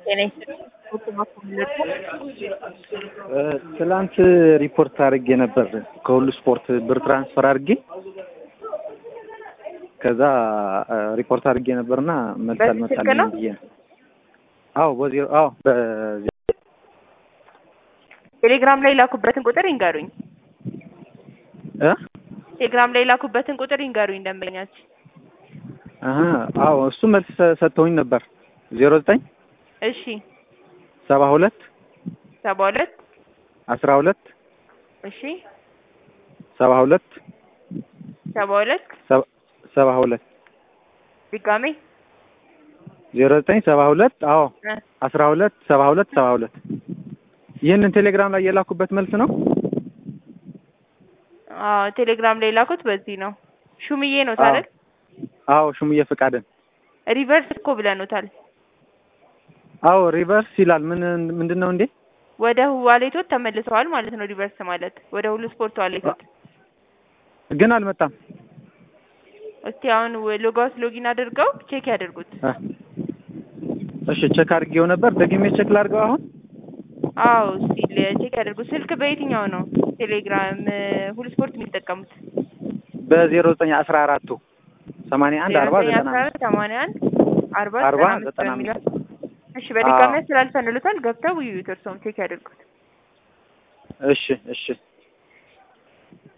ጤና ይስጥልኝ። ትላንት ሪፖርት አድርጌ ነበር ከሁሉ ስፖርት ብር ትራንስፈር አድርጌ ከዛ ሪፖርት አድርጌ ነበርና መልስ በዚህ ስልክ አልመጣልኝም ነው? ብዬ ነው። አዎ በዜሮ አዎ በዜ- ቴሌግራም ላይ ላኩበትን ቁጥር ይንገሩኝ። እ ቴሌግራም ላይ ላኩበትን ቁጥር ይንገሩኝ ደንበኛችን። አሀ አዎ እሱ መልስ ሰ- ሰጥተውኝ ነበር ዜሮ ዘጠኝ እሺ ሰባ ሁለት ሰባ ሁለት አስራ ሁለት እሺ ሰባ ሁለት ሰባ ሁለት ሰባ- ሰባ ሁለት ድጋሜ ዜሮ ዘጠኝ ሰባ ሁለት አዎ እ አስራ ሁለት ሰባ ሁለት ሰባ ሁለት ይህንን ቴሌግራም ላይ የላኩበት መልስ ነው። አዎ ቴሌግራም ላይ ላኩት በዚህ ነው። ሹምዬ ነው አዎ ታዲያ አዎ ሹምዬ ፍቃድን ሪቨርስ እኮ ብለኑታል። አዎ ሪቨርስ ይላል። ምን ምንድን ነው እንዴ? ወደ ዋሌቶት ተመልሰዋል ማለት ነው። ሪቨርስ ማለት ወደ ሁሉ ስፖርት ዋሌቶት። ግን አልመጣም። እስቲ አሁን ሎጋውት ሎጊን አድርገው ቼክ ያድርጉት። እ እሺ ቼክ አድርጌው ነበር። ደግሜ ቼክ ላድርገው አሁን። አዎ እስቲ ቼክ ያድርጉ። ስልክ በየትኛው ነው ቴሌግራም ሁሉ ስፖርት የሚጠቀሙት? በዜሮ ዘጠኝ አስራ አራቱ ሰማንያ አንድ አርባ ዘጠኝ ዘጠና አስራ አምስት አራት ሰማንያ አንድ አርባ አርባ ዘጠና አምስት ዘጠና በሚለው አምስት እሺ፣ በድጋሚ አዎ። ስላልፈንሉታል ገብተው ይዩት። እርስዎም ቼክ ያድርጉት። እሺ እሺ